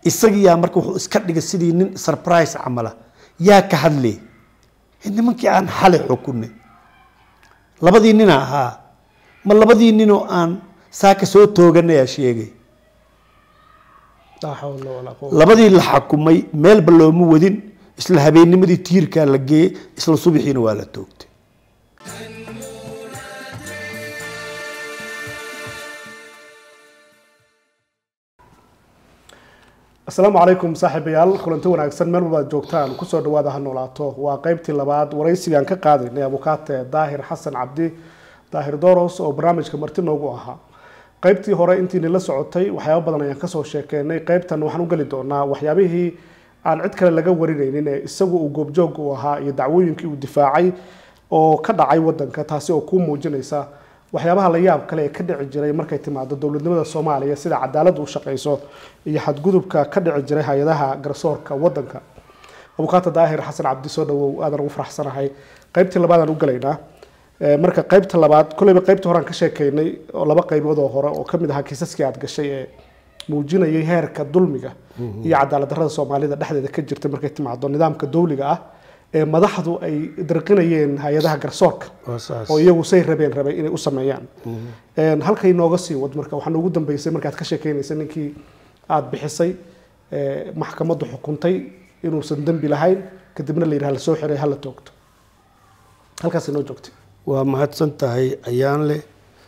isagiyaa marka wuxuu iska dhigay sidii nin surprise camala yaa ka hadlay nimankii aan xalay xukunay labadii nina ahaa ma labadii ninoo aan saaka soo tooganayaa sheegay laa xawla walaa quwata labadii la xakumay meelba looma wadin isla habeennimadii tiirkaa la geeyey isla subaxiina waa la toogtay asalaamu calaykum saaxiibayaal kulanti wanaagsan meel walbaad joogtaan kusoo dhawaada ha noolaato waa qeybtii labaad waraysigaan ka qaadaynay abukaate daahir xasan cabdi daahir doros oo barnaamijka marti noogu ahaa qeybtii hore intiini la socotay waxyaabo badan ayaan kasoo sheekeynay qeybtan waxaan u geli doonaa waxyaabihii aan cid kale laga warinaynin ee isagu uu goobjoog u ahaa iyo dacwooyinkii uu difaacay oo ka dhacay wadanka taasi oo kuu muujinaysa waxyaabaha la yaab kale ee ka dhici jiray markay timaado dowladnimada soomaaliya sida cadaalad u shaqayso iyo xadgudubka ka dhici jiray hay-adaha garsoorka wadanka abukaata daahir xasan cabdi soo dhawow aadan ugu faraxsanahay qeybtii labaadaan u galaynaa Ee, marka qeybta labaad kolleyba qeybta horean ka sheekeynay oo laba qeybood oo hore oo kamid ahaa kiisaskii aad gashay ee muujinayay heerka dulmiga iyo cadaalad darrada soomaalida dhexdeeda ka jirta markay timaado nidaamka dowliga ah ee madaxdu ay dirqinayeen hay-adaha garsoorka oo iyagu say rabeen rabay inay u sameeyaan Een, halkay nooga sii wad marka waxaa noogu dambeysay markaad ka sheekeynaysay ninkii aada bixisay ee, maxkamaddu xukuntay inuusan dembi lahayn kadibna la yidhaha lasoo xiray hala toogto halkaasay noo joogtay waa mahadsan tahay ayaan leh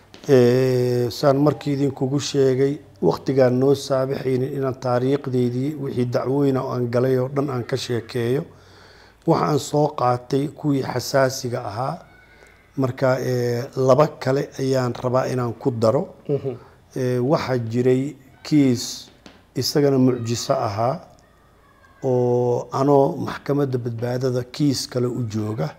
Ee, saan markii idinkugu sheegay waktigaan noo saabixaynin inaan taariikhdeydii wixii dacwooyina oo aan galay oo dhan aan ka sheekeeyo waxaan soo qaatay kuwii xasaasiga ahaa marka ee, laba kale ayaan rabaa inaan ku daro Ee, waxaa jiray kiis isagana mucjiso ahaa oo anoo maxkamadda badbaadada kiis kale u jooga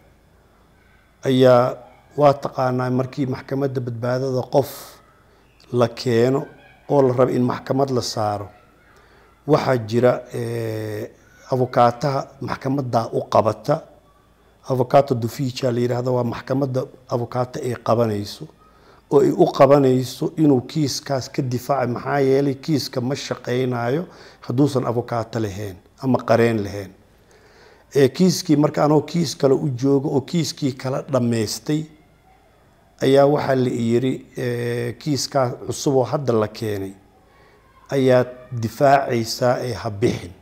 ayaa waa taqaanaa markii maxkamadda badbaadada qof la keeno oo la rabo in maxkamad la saaro waxaa jira eh, abukaataha maxkamaddaa u qabata avocaato dufiija la yidhaahdo waa maxkamadda avocaato ay qabanayso oo ay u qabanayso inuu kiiskaas ka difaaca maxaa yeelay kiiska ma shaqaynayo hadduusan avocaato lahayn ama qareen lahayn ee kiiskii marka anoo kiis kale u joogo oo kiiskii kala dhammaystay ayaa waxaa la yiri eh, kiiskaa cusub oo hadda la keenay ayaad difaacaysaa ee ha bixin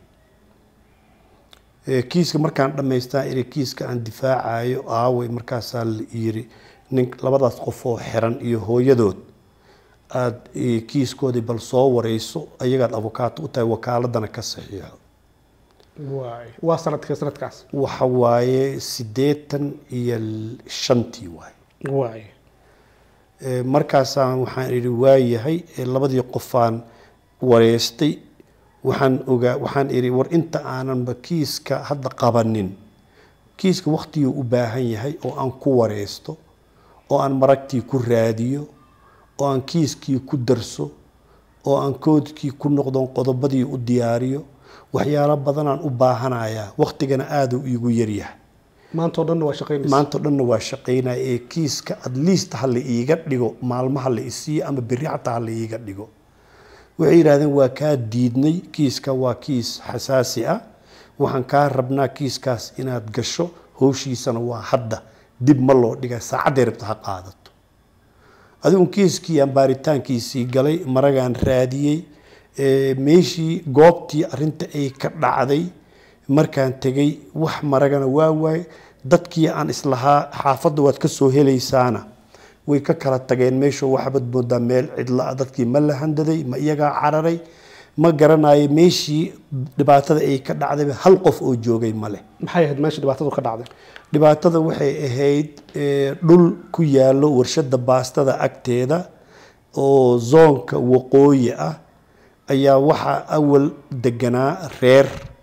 Eh, kiiska markaan dhammaystaa iri kiiska aan difaacayo aaway markaasaa la yiri nin labadaas qof oo xiran iyo hooyadood aada eh, kiiskoodii bal soo wareyso ayagaad avokaato u tahay wakaaladana ka saxiixo waay waa sanadkee sanadkaas waxa waaye siddeetan iyo l- shantii waaye waay Ee, markaasaan waxaan idhi waayahay ee labadii qofaan wareystay waxaan ogaa waxaan idhi war inta aananba kiiska hadda qabanin kiiska waktiguu u baahan yahay oo aan ku wareysto oo aan maragtii ku raadiyo oo aan kiiskii ku darso oo aan koodkii ku noqdon qodobadii u diyaariyo waxyaalo badanaan u baahanayaa waktigana aada u iigu yaryahay maanta oo dhanna waa shaqaynaysa maanta o dhanna waa shaqaynaya ee kiiska at least ha la iiga dhigo maalmaha la isiiyo ama berri xataa ha la iiga dhigo waxay yidhahdeen waa kaa diidnay kiiska waa kiis xasaasi ah waxaan kaa rabnaa kiiskaas inaad gasho howshiisana waa hadda dib ma loo dhiga saacadday rabta ha qaadato adigu kiiskii aan baaritaankiisii galay maragaan raadiyey ee, meeshii goobtii arinta ay ka dhacday markaan tegay wax maragana waa waaye dadkii aan islahaa xaafadda waad ka soo helaysaana way ka kala tageen meesha waxbad moodaa meel cidla ah dadkii ma la handaday ma iyagaa cararay ma garanayo meeshii dhibaatada ay ka dhacdayba hal qof oo joogay ma leh maxay ahayd meesha dhibaatadu ka dhacday dhibaatada waxay ahayd eh, dhul ku yaallo warshada baastada agteeda oo zoonka waqooyi ah ayaa waxaa awal deganaa reer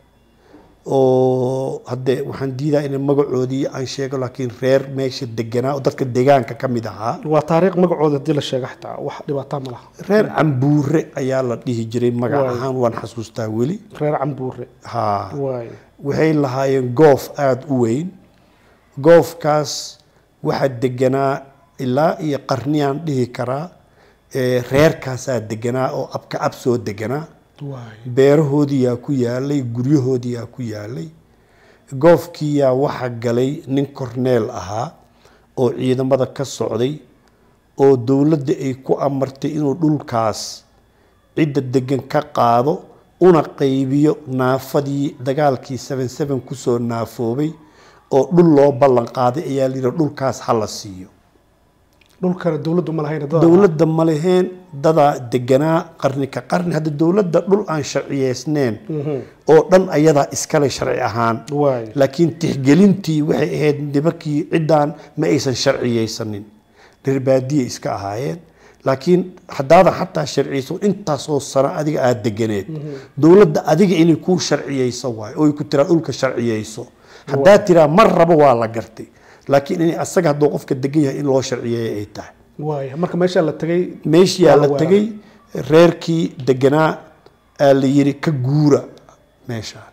oo hadde waxaan diidaa in magacoodii aan sheego laakiin reer meesha deganaa oo dadka deegaanka ka mid ahaa waa taariikh magacooda haddii la sheega xataa wax dhibaataa ma laha reer cambuure ayaa la dhihi jiray magac Waay. ahaan waan xasuustaa weli reer cambuure haa waay waxay lahaayeen goof aada u weyn goofkaas waxaa deganaa ilaa iyo qarniyaan dhihi karaa ee reerkaasaa deganaa oo abka ab soo deganaa waay beerahoodiyaa ku yaalay guryahoodiyaa ku yaalay goofkiyaa waxa galay nin korneel ahaa oo ciidamada ka socday oo dowladda ay ku amartay inuu dhulkaas cidda degan ka qaado una qaybiyo naafadii dagaalkii seven seven kusoo naafoobay oo dhul loo ballan qaaday ayaa layidhi dhulkaas ha la siiyo dhulkana dowladdu ma lahayn dad dowladda ma leheen dadaa deganaa qarni ka qarni hadda dowladda dhul aan sharciyeysneen oo dhan ayadaa iskale sharci ahaan waay laakiin tixgelintii waxay ahayd nimankii ciddaan ma aysan sharciyeysanin reer baadiye iska ahaayeen laakiin haddaadan xataa sharciyeyso intaasoo sano adiga aada deganeed dowladda adiga inay kuu sharciyeyso waayo oo ay ku tiraa dhulka sharciyeyso haddaa tiraa mar rabo waa la gartay laakiin in asaga hadduu qofka degan yahay in loo sharciyeeyo ay tahay waay marka meeshaa la tegay meeshiyaa la Waa la tegay reerkii deganaa aa la yiri ka guura meeshaan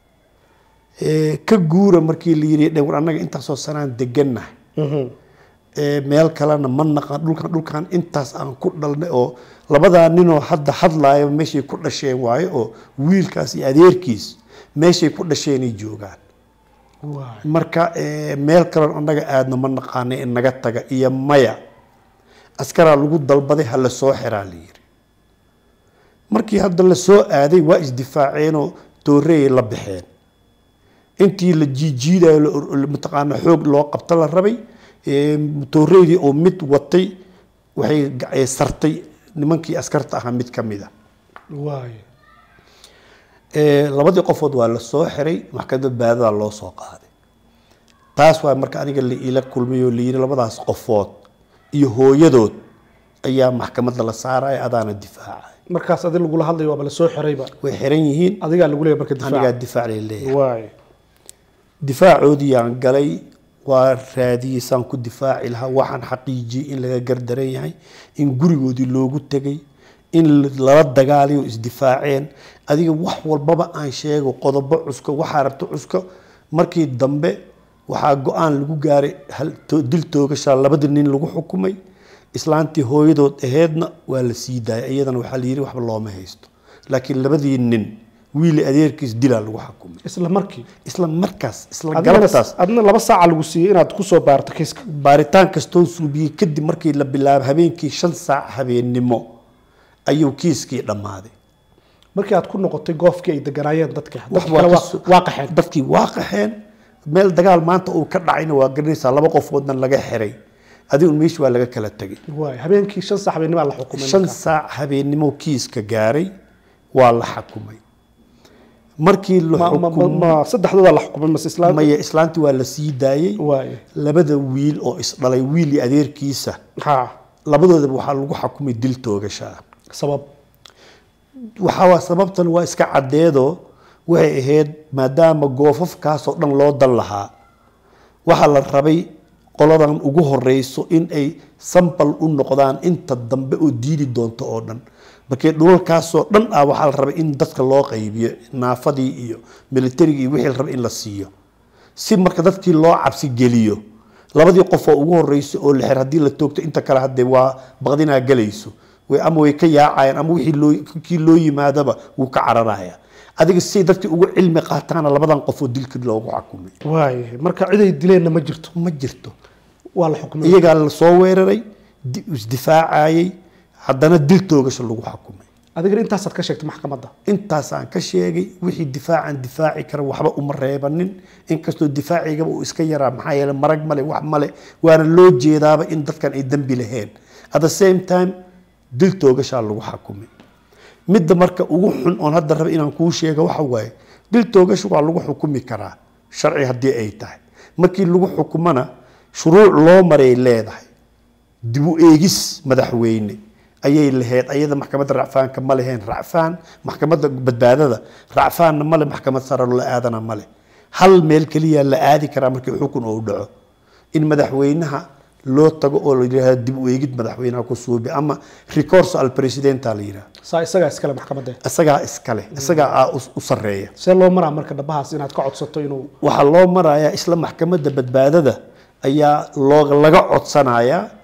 Eh, ka guura markii la yiri dhewr annaga intaasoo sanaan degannahay Mhm. Eh, meel kalena ma naqan dhulkan dhulkan intaas aan ku dhalnay oo labadaa ninoo hadda hadlaaya meeshay ku dhasheen waayo oo wiilkaas iyo adeerkiis meeshay ku dhasheenay joogaan waay marka eh, meel kaloon annaga aadna ma naqaanay in naga taga iyo maya askaraa lagu dalbaday ha la soo xiraa la yiri markii hadda la soo aaday waa isdifaaceenoo tooreeyay la baxeen intii la jiijiidayo la or- la- mataqaana xoog loo qabta la rabay eh, tooreydii oo mid watay waxay ga- eh, sartay nimankii askarta ahaa mid ka mid a waay Eh, labadii qofood waa la soo xiray maxkamadda baadada loo soo qaaday taas waa marka aniga la ila kulmay oo layiri labadaas qofood iyo hooyadood ayaa maxkamadda la saaraya adaana difaacay markaas adi lagula hadlayo waaba la soo xirayba way xiran yihiin adigaa lagu leeyahay marka anigaa difaac difaac lay leeyahay waay difaacoodii aan galay waa raadiyey saan ku difaaci lahaa waxaan xaqiijiyey in laga gardaran yahay in gurigoodii loogu tegay in lala dagaalayo isdifaaceen adiga wax walbaba aan sheego qodobo cusko waxaa rabta cusko markii dambe waxaa go-aan lagu gaaray hal- to- dil toogashaa labada nin lagu xukumay islaantii hooyadood aheedna waa la sii daayay iyadana waxaa la yidhi waxba looma haysto laakiin labadii nin wiili adeerkiis dilaa lagu xukumay isla markii isla markaas isla adigana galabtaas adna laba saaca lagu siiyey inaad kusoo baarto kiiska baaritaan kastoo suubiyey kadib markii la bilaabo habeenkii shan saac habeennimo ayuu kiiskii dhammaaday markii aad ku noqotay goofkii ay deganaayeen dadka Wax dadka waa kale ka waa- soo- waa qaxeen dadkii waa qaxeen meel dagaal maanta uu ka dhacayna waa garanaysaa laba qofoodna laga xiray adigun meesha waa laga kala tegay waay habeenkii shan saac habeennimaa la xukumay shan marka. saac habeennimo kiiska gaaray waa la xukumay markii la ma ma- ma- xukumay ma saddexdooda la xukumay mase islaam maya islaantii waa la sii daayey waay labada wiil oo isdhalay wiil iyo adeerkiisa ha labadoodaba waxaa lagu xukumay dil toogashaa sabab waxaa sababtan waa iska caddeedoo waxay ahayd maadaama goofafkaasoo dhan loo dan lahaa waxaa la rabay qoladan ugu horeyso in ay sambal u noqdaan inta dambe oo diidi doonto oo dhan markii dhulalkaasoo dhan ah waxaa la rabay in dadka loo qaybiyo naafadii iyo militarigii iyo wixii la rabay in la siiyo si marka dadkii loo cabsi geliyo labadii qof oo ugu horeyso oo la xir haddii la toogto inta kale haddee waa baqdinaa galayso way ama way ka yaacayaan ama wixii loo kii loo yimaadaba wuu ka cararaya adiga si dadkii ugu cilmi qaataana labadan qof oo dilkii loogu xukumay waay marka ciday dileenna ma jirto ma jirto waa la xukumay iyagaa la soo weeraray di- isdifaacayay haddana dil toogasho lagu xukumay adigana intaasaad ka sheegtay maxkamadda intaasaan ka sheegay wixii difaacan difaaci kara waxba uma reebanin inkastoo difaacigaba uu iska yaraa maxaa yeele marag male wax male waana loo jeedaaba in dadkan ay dembi laheen at the same time dil toogashaa lagu xukumay midda marka ugu xun oon hadda raba inaan kuu sheego waxa waaye dil toogasha waa lagu xukumi karaa sharci haddii ay tahay markii lagu xukumana shuruuc loo maray leedahay dib u eegis madaxweyne ayay lahayd ayada maxkamadda racfaanka ma leheen racfaan maxkamadda badbaadada racfaanna male maxkamad sare la aadana male hal meel keliya la aadi karaa markii xukun uu dhaco in madaxweynaha loo tago oo la yidhaahdo dib u eegid madaxweynaha ku suubi ama recorso al presidenta la yidhaha saa isagaa iskale maxkamadda isagaa iskale isagaa ah u- u sarreeya see loo maraa marka dhabahaas inaad ka codsato inuu waxaa loo marayaa isla maxkamadda badbaadada ayaa loo laga codsanayaa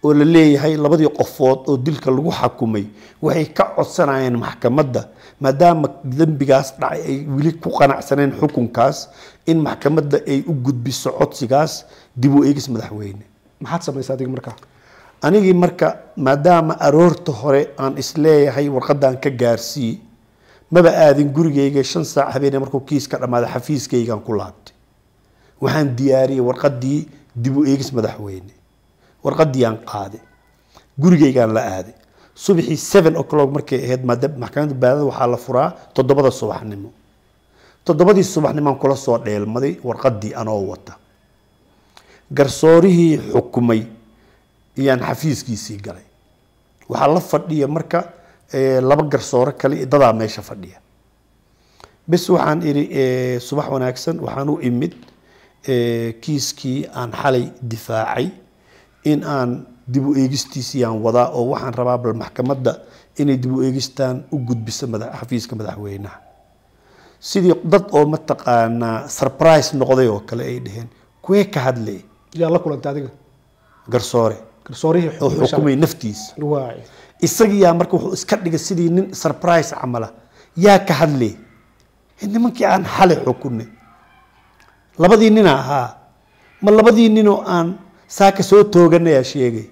oo la leeyahay labadii qofood oo dilka lagu xakumay waxay ka codsanayeen maxkamadda maadaama dembigaas dhacay ay weli ku qanacsaneen xukunkaas in maxkamadda ay u gudbiso codsigaas dib u eegis madaxweyne maxaad samaysa adiga markaa anigii marka maadaama aroorta hore aan isleeyahay warqadan ka gaarsii maba aadin gurigayga shan saac habeenee markuu kiiska dhammaaday xafiiskaygaan ku laabtay waxaan diyaariyey warqadii dib u eegis madaxweyne warqadii aan qaaday gurigaygaan la aaday subaxii seven o'clock markay ahayd maada- maxkamadda baadada waxaa la furaa toddobada subaxnimo toddobadii subaxnimaan kula soo dheelmaday warqadii anoo wata garsoorihii xukumay iyaan xafiiskiisii galay waxaa la fadhiya marka eh, laba garsoore kale iyo dadaa meesha fadhiya bes waxaan idhi eh, subax wanaagsan waxaan u imid eh, kiiskii aan xalay difaacay in aan dib u eegistiisiyaan wadaa oo waxaan rabaa bal maxkamadda inay dib u eegistaan u gudbiso mada- xafiiska madaxweynaha sidii dad oo mataqaanaa surprise noqday oo kale ay dhaheen kuwee ka hadlay yaa la kulantay adiga garsoore garsoorihii oo xukumay xukumay naftiisa shalay. waay isagiyaa marka wuxuu iska dhigay sidii nin surprise camala yaa ka hadlay nimankii aan xalay xukunay labadii nina ahaa ma labadii ninoo aan saaka soo tooganayaa sheegay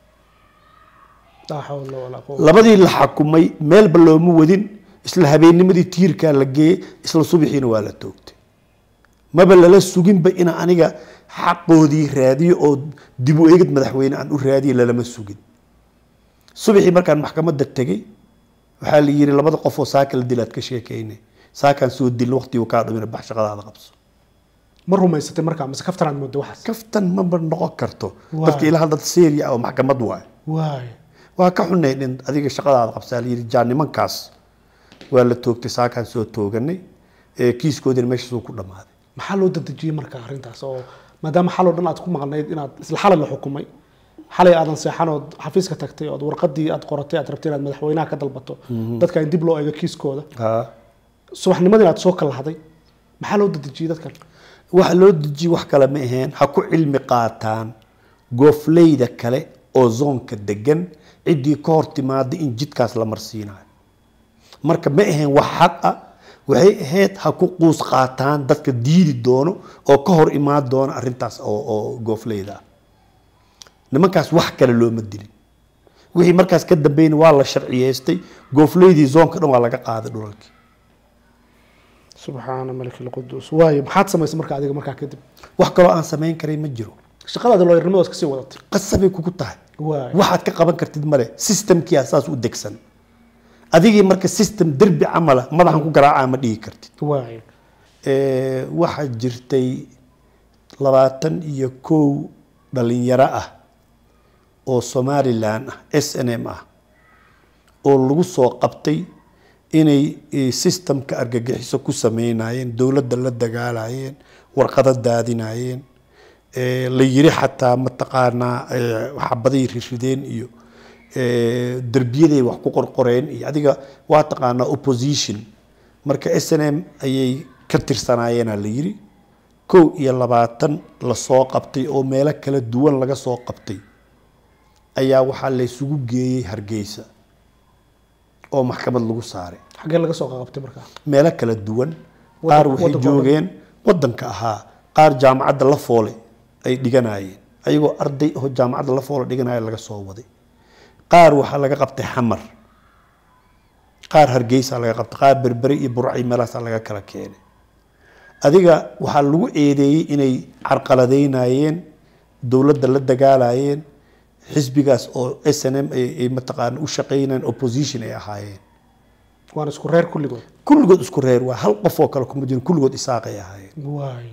laa xawla walaa quwwata labadii la xakumay meelba looma wadin isla habeennimadii tiirkaa la geeyey isla subaxiina waa la toogtay maba lala suginba ina aniga xaqoodii raadiyo oo dib u eegid madaxweyne aan u raadiyo lalama sugin subaxii markaan maxkamadda tegey waxaa la yidhi labada qof oo saaka la dilaad ka sheekeynay saakaan soo dilin waqtigu kaa dhumina bax shaqadaada qabso ma rumaysatay markaa mise kaftanaad mooday waxaas kaftan maba noqon karto Waa. dadka ilaa dad seeriya ah oo maxkamad waayo waay waa ka xunayd in adiga shaqadaada qabsaa la yidhi jaa nimankaas waa la toogtay saakaan soo tooganay ee kiiskoodina meeshaasuu ku dhammaaday maxaa loo dadejiyey marka arrintaas oo maadaama xaloo dhan aad ku maqnayd inaad isla xalay la xukumay xalay aadan seexan ood xafiiska tagtay ood warqadii aad qoratay aad rabtay inaad madaxweynaha ka dalbato dadka in dib loo eego kiiskooda haa subaxnimadii aad soo kalahday maxaa loo dadejiyey dadkan waxa loo dejiyey wax kale ma aheen ha ku cilmi qaataan goofleyda kale oo zoonka degan ciddii ka hor timaada in jidkaas la marsiinayo marka ma aheen wax xaq ah waxay ahayd ha ku quus qaataan dadka diidi doono oo ka hor imaan doono arrintaas oo oo goofleyda ah nimankaas wax kale looma dilin wixii markaas ka dambeyn waa la sharciyeystay goofleydii zoonka dhan waa laga qaaday dhulalkii subxaana malik lquduus waayo maxaad samaysay marka adiga markaa kadib wax kaloo aan samayn karay ma jiro shaqadaadi looyarnimadoos kasii wadatay qasabay kugu tahay waay waxaad ka qaban kartid male systemkiia saas u degsan adigii marka system derbi camala madaxan ku garaacaa ma dhigi kartid waay Eh, waxaa jirtay labaatan iyo kow dhalinyaro ah oo somalilan ah s n m ah oo lagu soo qabtay inay eh, systemka argagixiso ku sameynayeen dowladda la dagaalayeen warqado daadinayeen Eh, la yiri xataa mataqaanaa eh, xabaday rirrideen iyo eh, derbiyaday wax ku qorqoreen iyo adiga waa taqaanaa opposition marka s n m ayay ka tirsanaayeenaa la yiri kow iyo labaatan lasoo qabtay oo meelo kala duwan laga soo qabtay ayaa waxaa la isugu geeyey hargeysa oo maxkamad lagu saaray xaggee laga soo qabtay markaa meelo kala duwan Waddan- qaar waxay waddanka oo dhan. joogeen wadanka ahaa qaar jaamacadda la foole ay dhiganayeen ayagoo arday oo jaamacadda la foole dhiganaya laga soo waday qaar waxaa laga qabtay xamar qaar hargeysa laga qabtay qaar berbere iyo burcay meelahaasaa laga kala keenay adiga waxaa lagu eedeeyey inay carqaladeynayeen dowladda la dagaalayeen xisbigaas oo s n m ay ay mataqaana u shaqeynayeen opposition ay ahaayeen waana isku reer kulligood kulligood isku reer waa hal qof oo kale kuma jirin kulligood isaaqay ahaayeen waay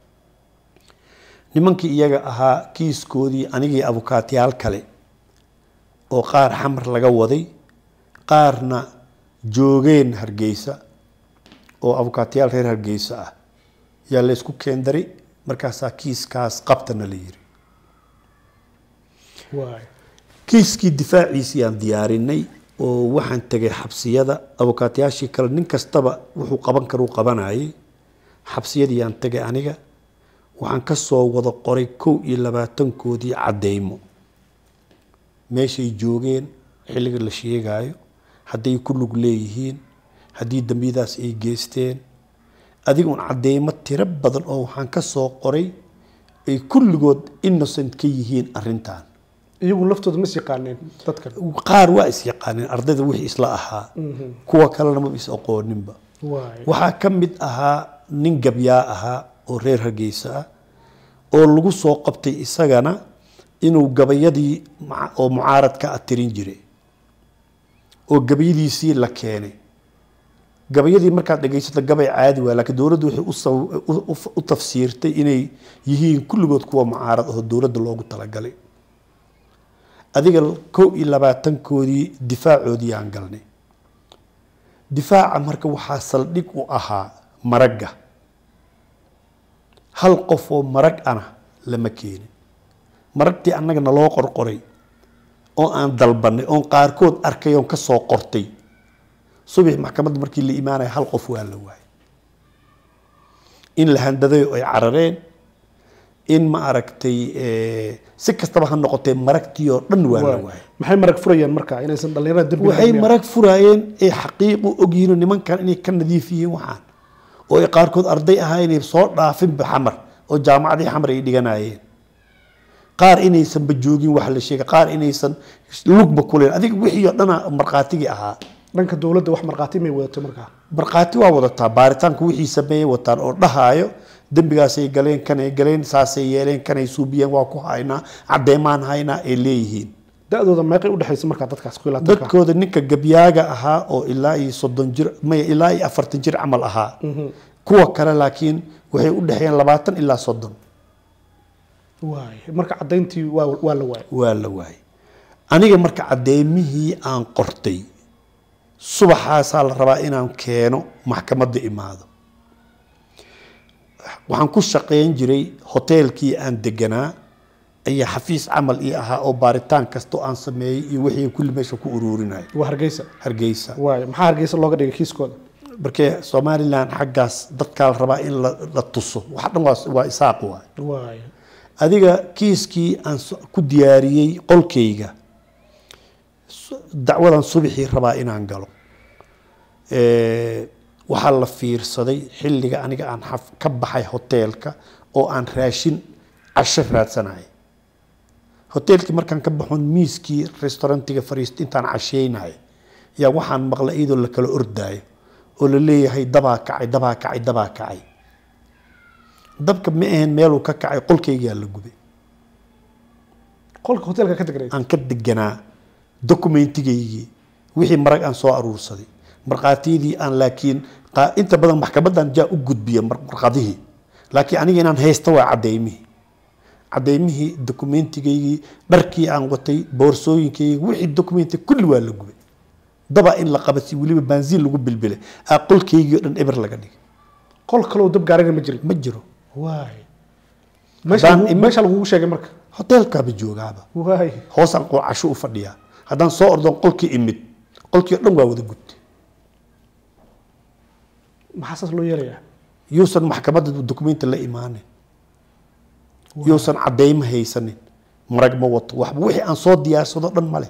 nimankii iyaga ahaa kiiskoodii anigii abukaatiyaal kale oo qaar xamar laga waday qaarna joogeen hargeysa oo abukaatiyaal reer hargeysa ah yaa la isku keendaray markaasaa kiiskaas qabtana la yiri waay kiiskii difaaciisii aan diyaarinay oo waxaan tegay xabsiyada abukaatayaashii kale nin kastaba wuxuu qaban karuu qabanayay xabsiyadii aan tegay aniga waxaan ka soo wada qoray kow iyo labaatankoodii caddeymo meeshay joogeen xilliga la sheegayo hadday ku lug leeyihiin haddii dambiyadaas ay geysteen adigun cadeymo tiro badan oo waxaan ka soo qoray ay kulligood innocent ka yihiin arrintan iyagu laftooda mas yaqaaneen dadkan qaar waa is yaqaaneen ardayda wixii isla ahaa kuwa kalena ma is aqooninba waay waxaa ka mid ahaa nin gabyaa ahaa oo reer hargeysa ah oo lagu soo qabtay isagana inuu gabayadii ma- oo mucaaradka ah tirin jiray oo gabayadiisii la keenay gabayadii markaad dhegaysato gabay caadi waa laakiin dowladdu waxay u saw- u- u- u tafsiirtay inay yihiin kulligood kuwa mucaarad oo dowladda loogu talagalay adiga kow iyo labaatankoodii difaacoodii aan galnay difaaca marka waxaa saldhig u ahaa maragga hal qof oo marag ana lama keenin maragtii annaga naloo qorqoray oo aan dalbanay oon qaarkood arkay oon ka soo qortay subax maxkamadda markii la imaanaya hal qof waa la waayay in la handaday oo ay carareen in ma aragtay eh, si kastaba ha noqotee maragtii oo dhan waa la waayay maxay marag furayeen marka inaysan dhalinyarada dembi waxay lahayn miyaa? marag furaayeen ee xaqiiq u ogyihiin nimankan inay ka nadiif yihiin waxaan oo ay qaarkood arday ahaa inay soo dhaafinba xamar oo jaamacadii xamar ay dhiganayeen qaar inaysanba joogin wax la sheegay qaar inaysan lugba kuleen adiga wixii oo dhana markhaatigii ahaa dhanka dowladda wax markhaati may wadato markaa markhaati waa wadataa baaritaanka wixii sameeyey wataan oo dhahaayo dembigaasay galeen kanay galeen saasay yeeleen kanay suubiyeen waa ku haynaa caddeemaan haynaa ay leeyihiin da-dooda meeqay udhexaysa markaa dadkaas ku ilaatanka dadkooda ninka gabyaaga ahaa oo ilaa iyo soddon jir maya ilaa iyo afartan jir camal ahaa kuwa kale laakiin waxay u dhexeeyeen labaatan ilaa soddon waay marka caddayntii waa waa la waayay waa la waayay aniga marka caddeymihii aan qortay subaxaasaa la rabaa inaan keeno maxkamadda imaado waxaan ku shaqayn jiray hoteelkii aan deganaa ayaa xafiis camal ii ahaa oo baaritaan kasta oo aan sameeyey iyo wixii kulli meesha ku ururinaya waa hargeysa hargeysa waay maxaa hargeysa looga dhigay kiiskooda markee somalilan xaggaas dadkaa la rabaa in la, la tuso wax dhan waa, waa isaaq waay waay adiga kiiskii aan so- ku diyaariyey qolkayga su- dacwadan subaxii rabaa inaan galo Eh, waxaa la fiirsaday xilliga aniga aan xaf- ka baxay hoteelka oo aan raashin casho raadsanayay hoteelkii markaan ka baxoon miiskii restaurantiga fariist intaan casheynaya yaa waxaan maqlay iyadoo la kala ordaayo oo la leeyahay dabaa kacay dabaa kacay dabaa kacay dabka ma ahayn meeluu ka kacay qolkaygaa la gubay qolka hoteelka ka degnay aan ka deganaa dokumentigaygii wixii marag aan soo aruursaday markhaatiyadii aan laakiin qaa- inta badan maxkamadan jaa u gudbiya mar- marqadihii laakiin aniga inaan haysta waa cadeymihii cadeymihii dokumentigaygii dharkii aan watay boorsooyinkaygii wixii dokumenti kulli waa la gubay daba in la qabasi weliba baansiin lagu bilbilay aa qolkaygii oo dhan eber laga dhigay qol kaloo dab gaarina ma jirin ma jiro waay meesha Haddaan lagu- imi- meesha lagugu sheegay marka hoteelkaaba joogaaba waay hoosaan qo- casho u fadhiyaa haddaan soo ordon qolkii imid qolkii oo dhan waa wada gubtay maxaa saas loo yeelayaa yuusan maxkamadda dokumenti la imaanin yuusan cadeymo haysanin marag ma wato waxba wixii aan soo diyaarsado dhan male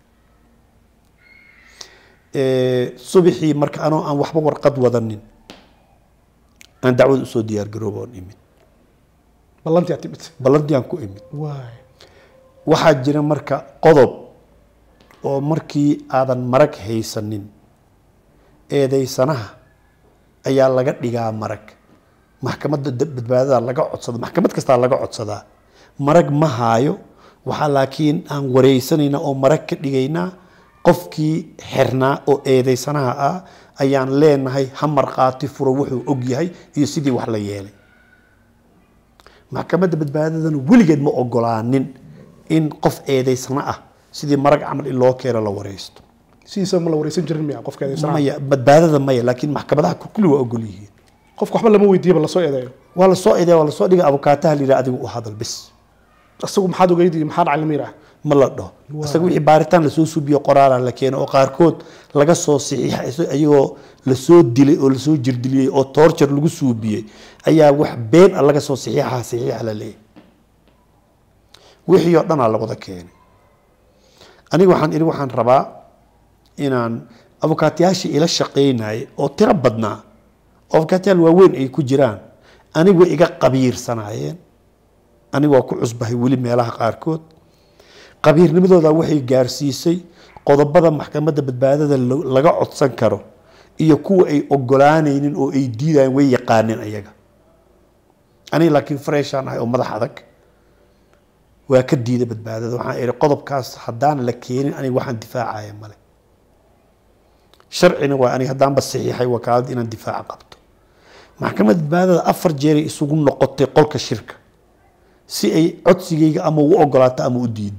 subaxii marka anoo aan waxba warqad wadanin aan dacwada usoo diyaargarooba oon imid ballantii aad timid ballantii aan ku imid waay waxaa jira marka qodob oo markii aadan marag haysanin eedeysanaha ayaa laga dhigaa marag maxkamadda da- badbaadada laga codsada maxkamad kastaa laga codsadaa marag ma haayo waxaa laakiin aan wareysanaynaa oo marag ka dhigaynaa qofkii xirnaa oo eedeysanaha ah ayaan leenahay ha markhaati furo wuxuu og yahay iyo sidii wax la yeelay maxkamadda badbaadadana weligeed ma ogolaanin in qof eedeysana ah sidii marag camal in loo keeno la wareysto sidiisa ma la wareysan jirin miya qofka eedeysanaha maya badbaadada maya laakiin maxkamadaha kulli waa ogol yihiin qofka waxba lama weydiiyaba lasoo eedeeyo waa lasoo eedeya waa lasoo dhiga abukaataha la yidhaha adigu u hadal bis isagu maxaad ogeydi maxaa dhacay lama yidhaah ma la dhaho isaga wixii baaritaan lasoo suubiyo qoraala la keeno oo qaarkood laga soo saxiixa ayagoo lasoo dilay oo lasoo jirdiliyey oo toorjar lagu suubiyey ayaa wax been a laga soo saxiixa saxiixa la leeyahay wixii oo dhanaa la wada keenay aniga waxaan iri waxaan rabaa inaan abukaatayaashii ila shaqaynayay oo tiro badnaa oo abukaatayaal waaweyn ay ku jiraan anigu way iga qabiirsanaayeen anigu waa ku cusbahay weli meelaha qaarkood qabiirnimadooda waxay gaarsiisay qodobada maxkamadda badbaadada lo- laga codsan karo iyo kuwa ay ogolaanaynin oo ay diidayeen way yaqaaneen ayaga aniga laakiin freshaan ahay oo madax adag waa ka diiday badbaadada waxaan ihi qodobkaas haddaan la keenin aniga waxaan difaacaya male sharcina waa aniga haddaanba saxiixay wakaalada inaan difaaca qabto maxkamadda badbaadada afar jeeray isugu noqotay qolka shirka si ay codsigayga ama u ogolaato ama u diido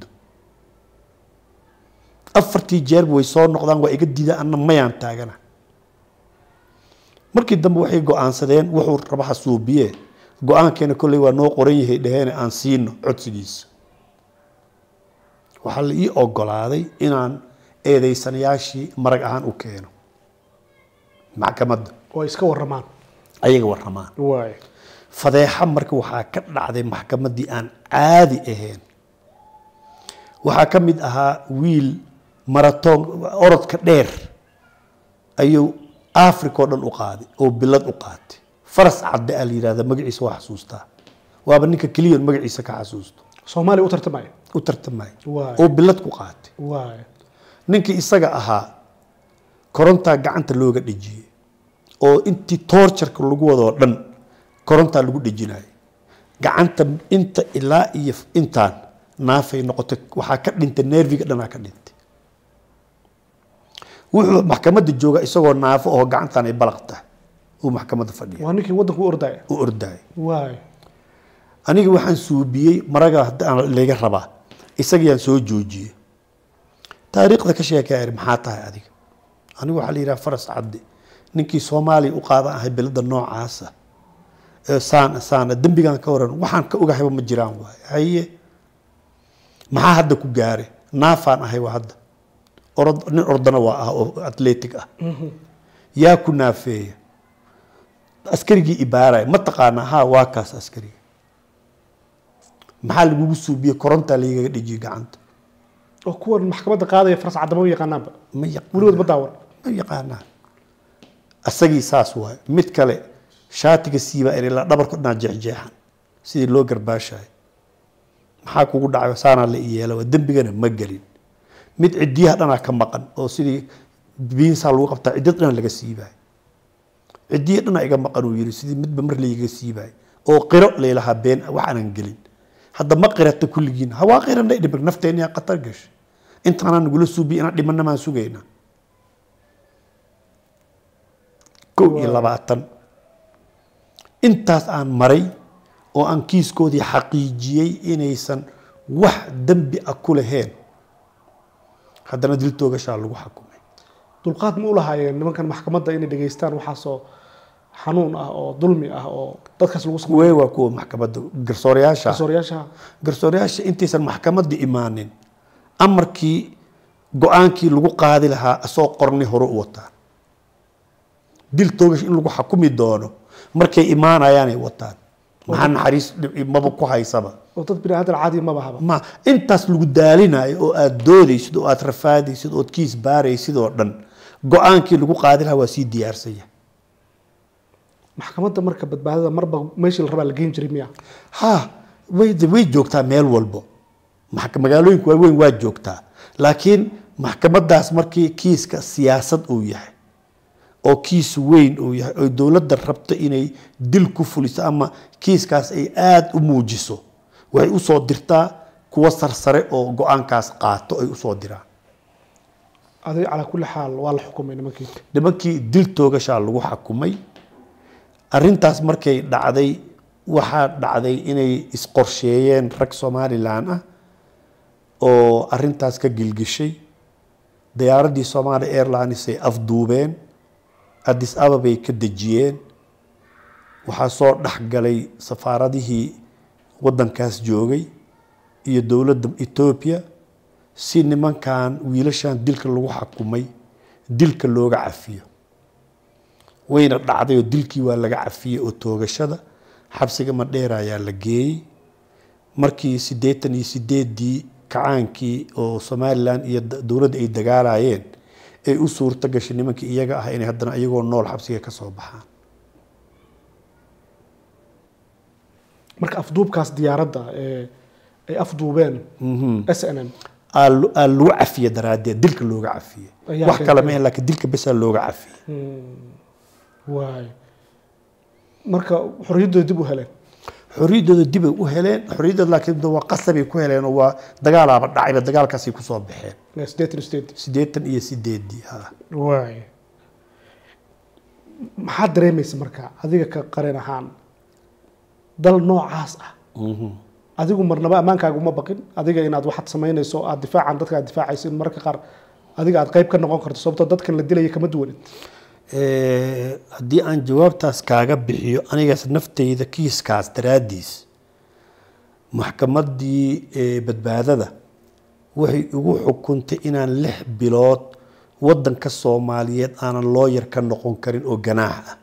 afartii jeerba way soo noqdaan waa iga diidaan anna mayaan taagana markii dambe waxay go-aansadeen wuxuu raba hasuubiye go-aankeena kolley waa noo qoran yahay dhaheene aan siino codsigiisa waxaa la ii ogolaaday inaan eedeysanayaashii marag ahaan u keeno maxkamadda oo ay iska waramaan ayaga waramaan waay fadeexa marka waxaa ka dhacday maxkamaddii aan caadi ahayn waxaa ka mid ahaa wiil maratoon orodka dheer ayuu africa oo dhan u qaaday oo bilad u qaatay faras cadde aa la yidhahda magaciisa waa xasuustaa waaba ninka keliya magaciisa ka xasuusto soomaaliya u tartamaya u tartamay Waay. oo bilad ku qaatay waay ninkii isaga ahaa korontaa gacanta looga dhejiyey oo intii toorjarka lagu wadoo dhan korontaa lagu dhejinayay gacanta inta ilaa iyo intaan naafay noqotay waxaa ka dhintay neerviga dhanaa ka dhintay wuxuu maxkamadda jooga isagoo naafo oo gacantan ay balaq tahay uu maxkamadda fadhiya waa ninkii waddanku u ordaya u ordayay waay aniga waxaan suubiyey maraga haddaan layga rabaa isagayaan soo joojiyey taariikhda ka sheekaya iri maxaa tahay adiga anigu waxaa la yidhaha faras cadde ninkii soomaaliya u qaadan ahay belada noocaasa ee saana saana dembigan ka waran waxaan ka ogahayba ma jiraan waaye haye maxaa hadda ku gaare naafaan ahay waa hadda orod nin ordana waa ah oo atletic ah yaa ku naafeeya askarigii ibaaraya ma taqaanaa ha waa kaas askariga maxaa lagugu suubiyey korontaa lagaga dhejiyey gacanta oo kuwan maxkamadda qaadaya faras cadama u yaqaanaanba ma yaqaan weligood ma daawan ma yaqaanaan asagii saas waaye mid kale shaatiga siiba in ilaa dhabarku dhanaa jeexjeexan sidii loo garbaashayo maxaa kugu dhacay saanaa la iyeela waa dembigana ma gelin mid cidiyaha dhanaa ka maqan oo sidii biinsaa lagu qabtaa ciddiyad dhanaa laga siibayo cidiya dhanaa iga maqan uu yiri sidii midba mar layga siibayo oo qiro laylahaa been wax aanan gelin hadda ma qirata kulligiin hawaa qirana dhimir nafteena yaa qatar gashay intaanaa nagula suubiya inaan dhimana maan sugaynaa kow iyo labaatan intaas aan maray oo aan kiiskoodii xaqiijiyey inaysan wax dembi ah ku lahayn haddana dil toogashaa lagu xukumay dulqaad ma u lahaayeen nimankan maxkamadda inay dhegaystaan waxaasoo xanuun ah oo dulmi ah oo dadkaas lagu sameeyo way waa kuwa maxkamadda garsoorayaasha garsoorayaasha garsoorayaasha intaysan maxkamadda imaanin amarkii go-aankii lagu qaadi lahaa asoo qorni hore u wataan dil toogash in lagu xukumi doono markay imaanayaanay wataan maxaa naxariis dhib- maba ku haysaba oo dad bini aadan caadi maba haba ma intaas lagu daalinayo oo aada doodaysid oo aada rafaadaysid ood kiis baaraysid oo dhan go-aankii lagu qaadi lahaa waa sii diyaarsanya maxkamadda marka badbaadada marba meeshii la rabaa la geyn jiray miya ha way way joogtaa meel walbo Maxk- magaalooyinka waaweyn waa joogtaa laakiin maxkamadaas markii kiiska siyaasad uu yahay oo kiis weyn uu yahay oo dowladda rabto inay dil ku fuliso ama kiiskaas ay aada u muujiso waxay usoo dirtaa kuwa sarsare oo go-aankaas qaato ay usoo diraan adig calaa kulli xaal waa la xukumay nimankii nimankii dil toogashaa lagu xakumay arintaas markay dhacday waxaa dhacday inay isqorsheeyeen rag somalilan ah oo arintaas ka gilgishay diyaaradii somali airlines ay afduubeen addis ababay ka dejiyeen waxaa soo dhexgalay safaaradihii waddankaas joogay iyo dowladda etoobiya si nimankan wiilashan dilka lagu xakumay dilka looga cafiyo wayna dhacday oo dilkii waa laga cafiyey oo toogashada xabsiga madheer ayaa la geeyey markii siddeetan iyo sideedii kacaankii oo somalilan iyo da- dowladda ay dagaalayeen ay u suurto gashay nimankii iyaga ah inay haddana iyagoo nool xabsiga ka soo baxaan marka afduubkaas diyaaradda ee ay afduubeen s n m aa lo- aa lagu cafiye daraaddeed dilka looga cafiye Ayaa wax kale keentay. maahe laakiin dilka besaa looga cafiye waay marka xorriyaddooda dib u heleen xorriyaddooda dibay u heleen xorriyaddooda laakiin waa qasabay ku heleen oo waa dagaalaaba dhacayba dagaalkaasay kusoo baxeen siddeetan state siddeetan iyo sideedii ha waay maxaad dareemaysa marka adiga ka qaran ahaan dal noocaas ah adigu marnaba ammaankaaga uma baqin adiga inaad waxaad samaynayso aad difaacan dadka aad difaacayso in mararka qaar adiga aad qayb ka noqon karto sababtoo dadkan la dilaya kama duwanin Eh, haddii aan jawaabtaas kaaga bixiyo anigaas naftayda kiiskaas daraaddiis maxkamaddii eh, badbaadada waxay igu xukuntay inaan lix bilood waddanka soomaaliyeed aanan looyar ka noqon karin oo ganaax ah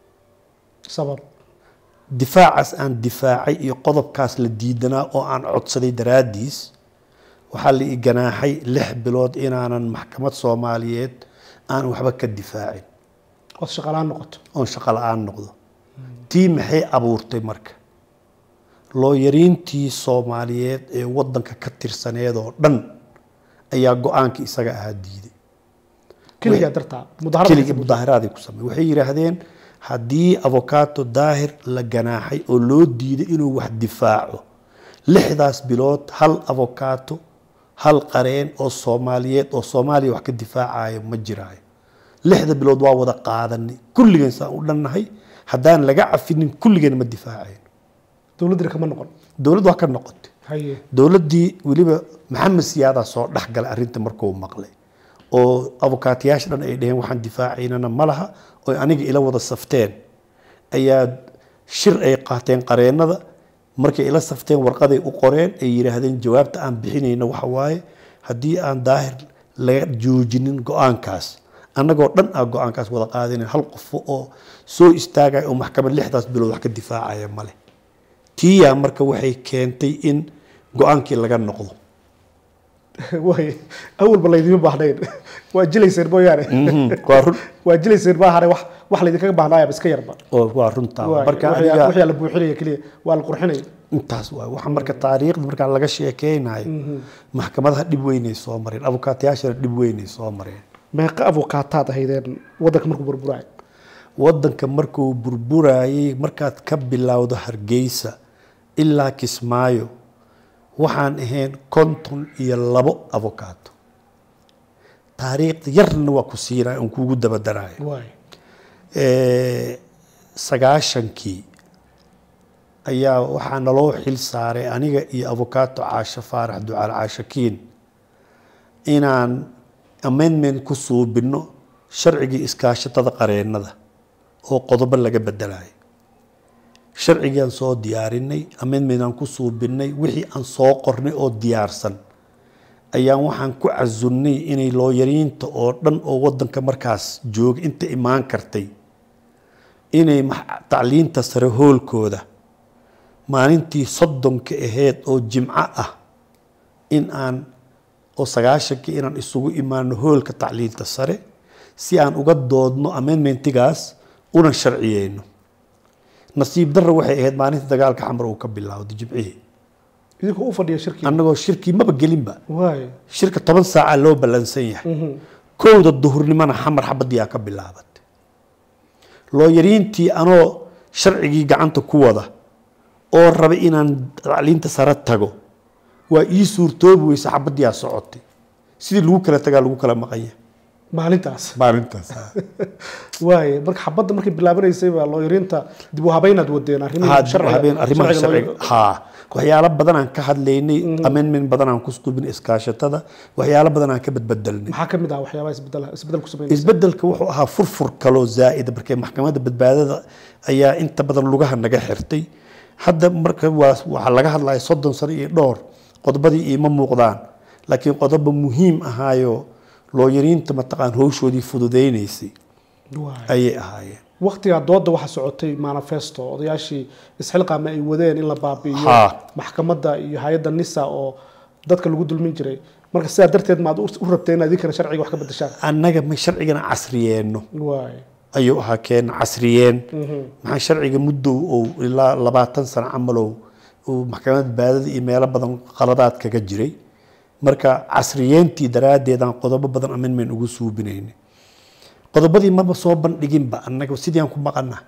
sabab difaacaas aan difaacay iyo qodobkaas la diidanaa oo aan codsaday daraaddiis waxaa la i ganaaxay lix bilood inaanan maxkamad soomaaliyeed aan waxba ka difaacin ood shaqalaan noqoto oon shaqo la-aan noqdo tii maxay abuurtay marka looyariintii soomaaliyeed ee waddanka ka tirsaneed oo dhan ayaa go-aanka isaga ahaa diiday keligaa dartaa keligii mudaharada mudaaharaadii ku samey waxay yidhaahdeen haddii avocaato daahir la ganaaxay oo loo diiday inuu wax difaaco lixdaas bilood hal avocaato hal qareen oo soomaaliyeed oo soomaaliya wax ka difaacayo ma jiraayo lixda bilood waa wada qaadanay kulligeen saan u dhannahay haddaan laga cafinin kulligeen ma difaacayn dowladdina kama noqon dowladd waa ka noqotay haye dowladdii weliba maxamed siyaadaa soo dhex galay arrinta markuu maqlay oo abukaatayaasha dhan ay dhaheen waxaan difaacaynana ma laha oo aniga ila wada safteen ayaa shir ay qaateen qareennada markay ila safteen warqaday u qoreen ay yidhaahdeen jawaabta aan bixinayna waxa waaye haddii aan daahir laga joojinin go-aankaas annagoo dhan aa go-aankaas wada qaadinayn hal qofo oo soo istaagaya oo maxkamad lixdaas bilood wax ka difaacaya male tiyaa marka waxay keentay in go-aankii laga noqdo waay awalba laydima baahnayn waa jilayseen mooyaane waa run waa jilayseen ma ahane wax wax laydinkaga baahnaayaba iska yarba oo waa runtaa Waay, marka wixii- aniga wixii la buuxinaya keliya waa la qurxinaya intaas waay waxa marka taariikhda markaa laga sheekeynayo maxkamadaha dhib weynay soo mareen abukaatayaashana dhib weynay soo mareen meeqa abukaataad ahaydeen waddanka markuu burburaay waddanka markuu burburayay markaad ka bilowdo hargeysa ilaa kismaayo waxaan ahayn konton iyo labo avocaato taariikhda yarna waa ku siinaya on kuugu dabadarayo waay Eh, sagaashankii ayaa waxaa naloo xil saaray aniga iyo avocaato caasho faarax ducaal caashakiin inaan amendment ku suubinno sharcigii iskaashatada qareennada oo qodobo laga bedelayo sharcigiaan soo diyaarinay amendment aan ku suubinnay wixii aan soo qornay oo diyaarsan ayaan waxaan ku casunnay inay looyariinta oo dhan oo waddanka markaas jooga inta imaan kartay inay max- tacliinta sare hoolkooda maalintii soddonka aheyd oo jimco ah in aan oo sagaashankii inaan isugu imaano hoolka tacliinta sare si aan uga doodno amendmentigaas una sharciyeyno nasiib darra waxay ahayd maalinta dagaalka xamar uu ka bilowday jimcihii idinkoo u fadhiya shirkii annagoo shirkii maba gelinba waay shirka toban saaca loo ballansan yahay kowda duhurnimona xamar xabadiyaa ka bilaabatay looyariintii anoo sharcigii gacanta ku wada oo raba inaan tacliinta sare tago waa ii suurtoobi weysa xabadiyaa socotay sidii lagu kala tagaa lagu kala maqanya maalintaas maalintaas waay marka xabadda markay bilaabanaysay baa looyariinta dib u habaynaad wadeen haa dib u habeen arrimaha sharciga sharciga loo- haa waxyaalo badan aan ka hadlaynay amendment badan aan ku squbin iskaashatada waxyaalo badan aan ka badbedelnay maxaa kamid ah waxyaabaha isbedel isbedel ku sameynaysa isbedelka wuxuu ahaa furfur kaloo zaa'ida markee maxkamadda badbaadada ayaa inta badan lugaha naga xirtay hadda marka waa waxaa laga hadlaya soddon sano iyo dhowr qodobadii iima muuqdaan laakiin qodobo muhiim ahaayo looyariinta mataqaan howshoodii fududaynaysay Waay. ayay ahaayeen waqtigaa dooda waxaa socotay manifesto odayaashii isxilqaama ay wadeen in la baabi'iyo Haa. maxkamadda iyo hay-adda nisa oo dadka lagu dulmin jiray marka sidaa darteed maad u rabteen inaad idinkana sharciga wax ka bedeshaan annaga ma sharcigana casriyeenno waay ayuu ahaa keen casriyeen maxaa sharciga muddow ou ilaa labaatan sano camalow uu maxkamadda baadada iyo meelo badan qaladaad kaga jiray marka casriyeentii daraaddeedaan qodobo badan amendment ugu suubinayna qodobadii maba soo bandhiginba annaga sidii aan ku maqana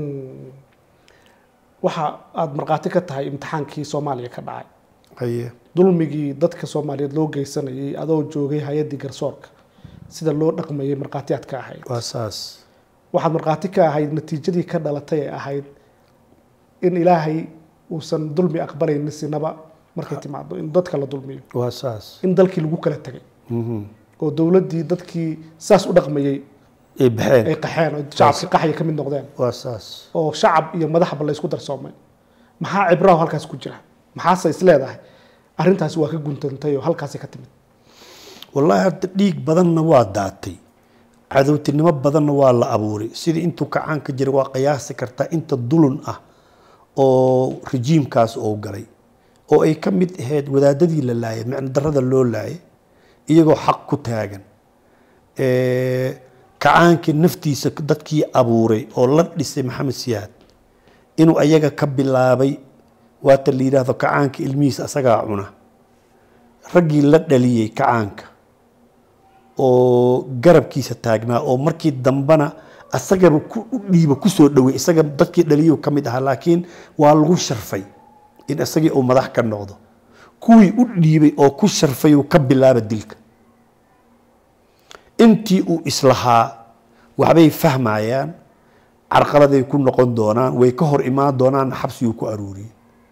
waxa aada markhaati ka tahay imtixaankii soomaaliya ka dhacay haye dulmigii dadka soomaaliyeed loo geysanayay adoo joogay hay-addii garsoorka sida loo dhaqmayay markhaatiyaad ka ahayd waa saas waxaad markhaati ka ahayd natiijadii ka dhalatay ee ahayd in ilaahay uusan dulmi aqbalaynin sinaba markay timaado in dadka la dulmiyo waa saas in dalkii lagu kala tegay oo dowladdii dadkii saas u dhaqmayay ay baxeen ay qaxeen oo shacabkii qaxya ka mid noqdeen waa saas oo shacab iyo madaxba la isku darsoomay maxaa cibraha halkaas ku jira maxaase is leedahay arrintaasi waa ka guntantay oo halkaasi ka timid wallaahi hadda dhiig badanna waa daatay cadowtinimo badanna waa la abuuray sidii intuu kacaanka jiray waa qiyaasi kartaa inta dulun ah oo rejiimkaas oo galay oo ay ka mid ahayd wadaadadii la laayay micno darrada loo laayay iyagoo xaq ku taagan kacaankii naftiisa dadkii abuuray oo la dhisay maxamed siyaad inuu ayaga ka bilaabay waata la yidhaahdo kacaanka ilmihiisa asagaa cuna raggii la dhaliyey kacaanka oo garabkiisa taagnaa oo markii dambana asagaba ku u dhiiba kusoo dhowey isaga dadkii dhaliyu ka mid ahaa laakiin waa lagu sharfay in isagii uu madax ka noqdo kuwii u dhiibay oo ku sharfay uu ka bilaaba dilka intii uu islahaa waxbay fahmayaan carqaladay ku noqon doonaan way ka hor imaan doonaan xabsiguu ku aruuriyey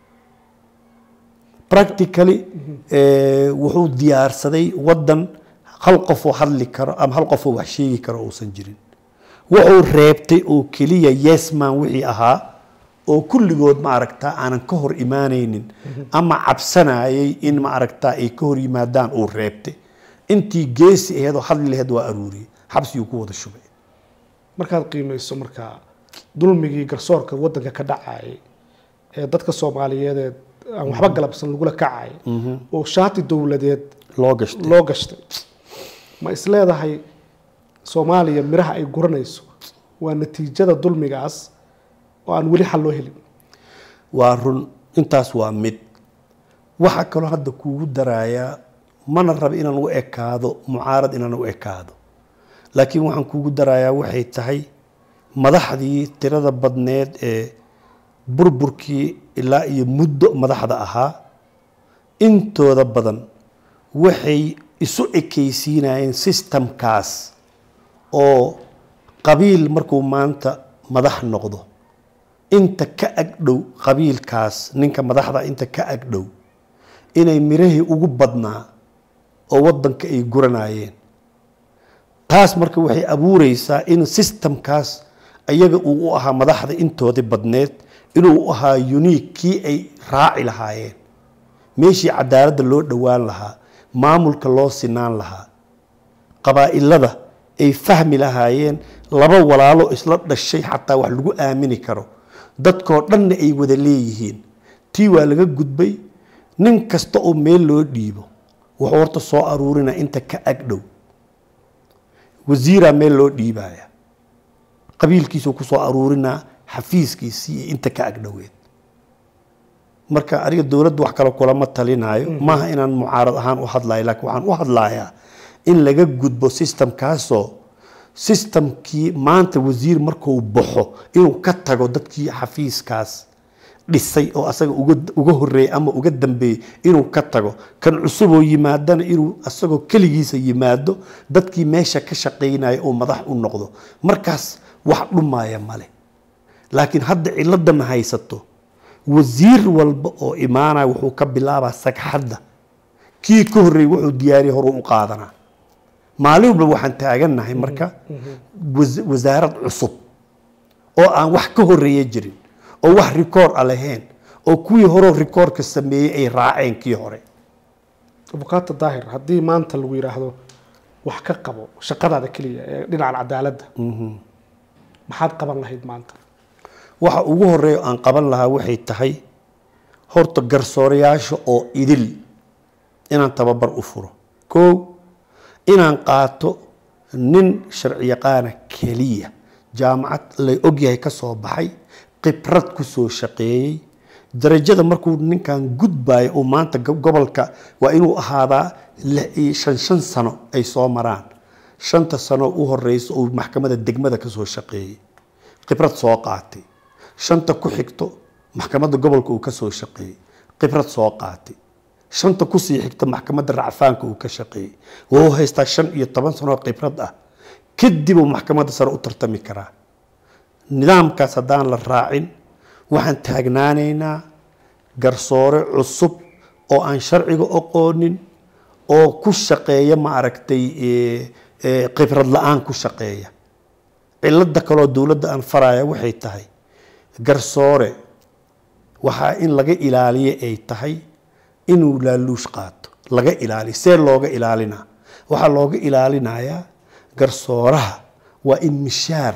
practically wuxuu diyaarsaday waddan hal qofoo hadli karo ama hal qofoo wax sheegi karo uusan jirin wuxuu reebtay oo keliya yesman wixii ahaa oo kulligood ma aragtaa aanan ka hor imaanaynin ama cabsanayay in ma aragtaa ay ka hor yimaadaan uu reebtay intii geesi aheed oo hadli laheed waa aruuriyey xabsiguu ku wada shubay markaad qiimeyso markaa dulmigii garsoorka waddanka ka dhacayay ee dadka soomaaliyeed aan waxba galabsan lagula kacay oo shaati dowladeed loo gashtay loo gashtay ma is leedahay soomaaliya miraha ay guranayso waa natiijada dulmigaas oo aan weli xal loo helin waa run intaas waa mid waxaa kaloo hadda kuugu darayaa mana raba inaan u ekaado mucaarad inaan u ekaado laakiin waxaan kuugu darayaa waxay tahay madaxdii tirada badneed ee burburkii ilaa iyo muddo madaxda ahaa intooda badan waxay isu ekaysiinayeen sistamkaas oo qabiil markuu maanta madax noqdo inta ka agdhow qabiilkaas ninka madaxda inta ka agdhow inay mirahii ugu badnaa oo waddanka ay guranayeen taas marka waxay abuureysaa in sistamkaas ayaga uu u ahaa madaxda intoodii badneed inuu u ahaa unique kii ay raaci lahaayeen meeshii cadaaladda loo dhowaan lahaa maamulka loo sinaan lahaa qabaa'ilada ay fahmi lahaayeen laba walaalo isla dhashay xataa wax lagu aamini karo dadkoo dhanna ay wada leeyihiin tii waa laga gudbay nin kasta oo meel loo dhiibo wuxuu horta soo aruurina inta ka agdhow wasiiraa meel loo dhiibaya qabiilkiisuu kusoo aruurinaa xafiiskiisii iyo inta ka agdhoweed marka aniga dowladda wax kale kulama talinaayo maaha inaan mucaarad ahaan u hadlayo laakiin waxaan u hadlayaa in laga gudbo sistamkaasoo sistamkii maanta wasiir markuu baxo inuu ka tago dadkii xafiiskaas dhisay oo asaga uga horeeyey ama uga dambeeyey inuu ka tago kan cusuboo yimaadana inuu asagoo keligiisa yimaado dadkii meesha ka shaqaynaya oo madax u noqdo markaas wax dhumaya male laakiin hadda ciladana haysato wasiir walba oo imaanaya wuxuu ka bilaabaa sagxadda kii ka horreeyey wuxuu diyaariya horuu u qaadanaa maalin walba waxaan taagannahay marka wasaarad cusub oo aan wax ka horeeya jirin oo wax rikoor a lahayn oo kuwii horeo rikoorka sameeyey ay raaceen kii hore abukaata daahir haddii maanta lagu yidhaahdo wax ka qabo shaqadaada keliya ee dhinacan cadaaladda maxaad qaban lahayd maanta waxa ugu horeeya aan qaban lahaa waxay tahay horta garsoorayaasha oo idil inaan tababar u furo kow inaan qaato nin sharci yaqaana keliya jaamacad la ogyahay ka soo baxay khibrad ku soo shaqeeyey darajada markuu ninkan gudbayo uu maanta go- gobolka waa inuu ahaadaa lix iyo shan shan sano ay soo maraan shanta sano u horeysa uu maxkamada degmada ka soo shaqeeyey khibrad soo qaatay shanta ku xigto maxkamadda gobolka uu ka soo shaqeeyey khibrad soo qaatay shanta kusii xigta maxkamadda racfaanka uu ka shaqeeyey wuu haystaa shan iyo toban sanoo khibrad ah kadib uu maxkamadda sare u tartami karaa nidaamkaas haddaan la raacin waxaan taagnaanaynaa garsoore cusub oo aan sharciga aqoonin oo ku shaqeeya ma aragtay eh, eh, khibrad la-aan ku shaqeeya cilada kaloo dowladda aan faraya waxay tahay garsoore waxaa in laga ilaaliyo ay tahay inuu laaluush qaato laga ilaaliyo see looga ilaalinaa waxaa looga ilaalinayaa garsooraha waa in mishaar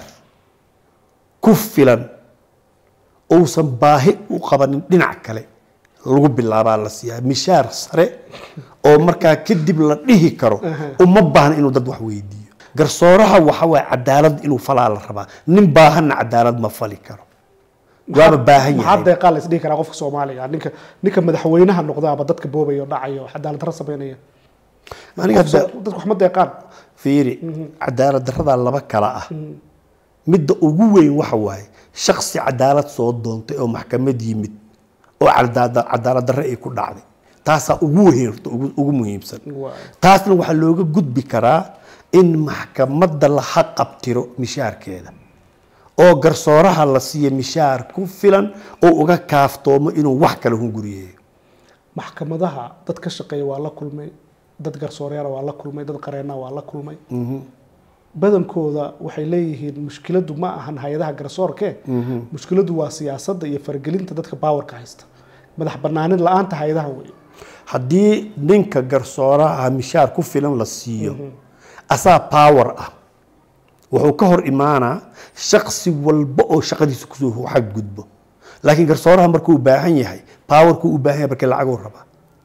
ku filan uusan baahi u qabanin dhinac kale lagu bilaabaa la siiyaa mishaar sare oo markaa kadib la dhihi karo uma baahna inuu dad wax weydiiyo garsooraha waxa waye cadaalad inuu falaa la rabaa nin baahanna cadaalad ma fali karo waaba baahan maxaa yahay deeqaa la isdhihi karaa qofka soomaaliga ninka ninka madaxweynaha noqdaaba dadka boobaya oo dhacaya oo cadaalad darro sameynaya aniga Qof soo- dadku wax ma deeqaan fiiri cadaalad daradaa laba kala ah midda ugu weyn waxa waaye shaksi cadaalad soo doontay oo maxkamad yimid oo cadaada- cadaalad darre ay ku dhacday taasaa ugu weyn horta ugu- ugu muhiimsan Waay. taasna waxaa looga gudbi karaa in maxkamadda la xaqabtiro mishaarkeeda oo garsooraha la siiyo mishaar ku filan oo uga kaaftoomo inuu wax kale hunguriyeeyo maxkamadaha dad ka shaqeeya waa la kulmay dad garsooreyaala waa la kulmay dad qareena waa la kulmay badankooda waxay leeyihiin mushkiladu ma ahan hay-adaha garsoorke mushkiladu waa siyaasadda iyo faragelinta dadka baawarka haysta madax banaanin la-aanta hay-adaha wey haddii ninka garsooraha mishaar ku filan la siiyo asaa power ah wuxuu ka hor imaanaa shaksi walba oo shaqadiisa kusoo xadgudbo laakiin garsooraha markuu u baahan yahay powerkuu u baahan yahay markii lacaguu rabaa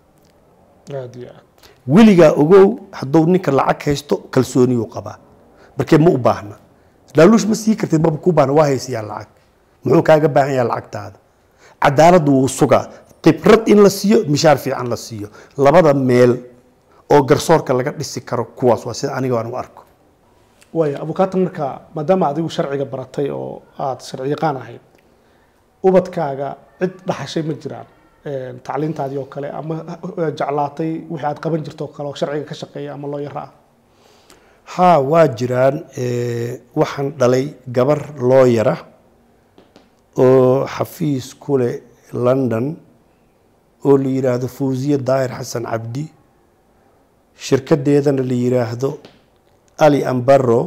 aad iyo aad weligaa ogow hadduu ninka lacag haysto kalsooniyuu qabaa markee ma u baahna laaluush ma sii kartid maba kuu baahna waa haysiyaa lacag muxuu kaaga baahan yahay lacagtaada cadaaladdu wuu sugaa khibrad in la siiyo mishaar fiican la siiyo labada meel oo garsoorka laga dhisi karo kuwaas waa sida aniga aan u arko waaya abukaata marka maadaama adigu sharciga baratay oo aada sharci yaqaan ahayd ubadkaaga cid dhaxashay ma jiraan Een, tacliintaadii oo kale ama eh, jeclaatay wixii aad qaban jirto oo kale oo sharciga ka shaqeeya ama loo yara ah haa waa jiraan eh, waxaan dhalay gabar looyara oo xafiis ku leh london oo la yidhaahdo fawziye daahir xasan cabdi shirkadeedana la yidhaahdo ali ambaro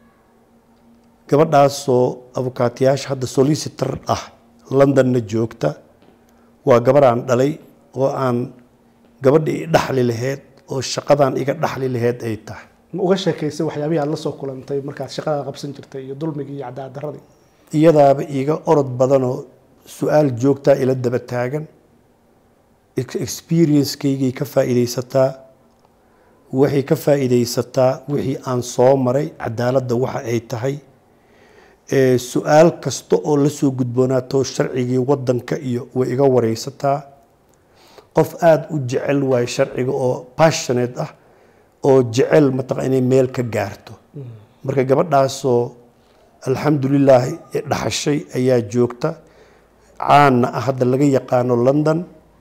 gabadhaasoo abukaatiyaasha hadda solicitor ah londonna joogta waa gabar aan dhalay oo aan gabadha i dhaxli laheyd oo shaqadan iga dhaxli laheyd ay tahay ma uga sheekaysay waxyaabihii aad la soo kulantay markaad shaqada qabsan jirtay iyo dulmigii iyo cadaalad darradii iyadaaba iiga orod badanoo su-aal joogtaa ila daba taagan ex- experience-kaygay ka faa'iidaysataa waxay ka faa'iidaysataa wixii aan soo maray cadaaladda waxa ay tahay ee su-aal kasta oo la soo gudboonaato sharcigii waddanka iyo way iga wareysataa qof aada u jecel waayo sharciga oo passionate ah oo jecel mataqa inay meel ka gaarto marka gabadhaasoo alxamdulilaahi dhaxashay ayaa joogta caanna ah hadda laga yaqaano london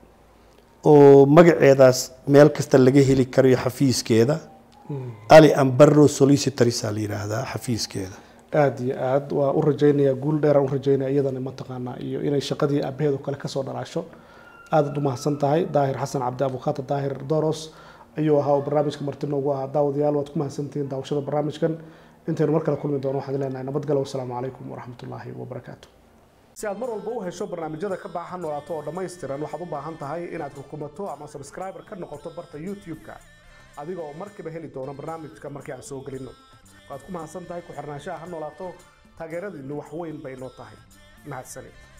oo magaceedaas meel kasta laga heli karayo xafiiskeeda ali ambaro solicitorsa la yidhaahdaa xafiiskeeda aada iyo aad waa u rajaynayaa guul dheeraan u rajaynaya iyadana mataqaanaa iyo inay shaqadii aabaheed oo kale kasoo dhalaasho aadaad u mahadsan tahay daahir xasan cabdi abukaata daahir doros ayuu ahaa oo barnaamijka marti noogu ahaa daawadayaal waad ku mahadsantihiin daawashada barnaamijkan intaynu mar kale kulmi doono waxaan leenahay nabadgalo wasalaamu calaykum waraxmatullaahi wabarakaatu si aad mar walba u hesho barnaamijyada ka baahan noolaato oo dhammaystiran waxaad u baahan tahay inaad rukumato ama subscriber ka noqoto barta youtube-ka adiga oo markiiba heli doono barnaamijka markii aan soo gelino waad ku mahadsan tahay ku xirnaanshaha ha noolaato taageeradiinu wax weyn bay noo tahay mahadsanid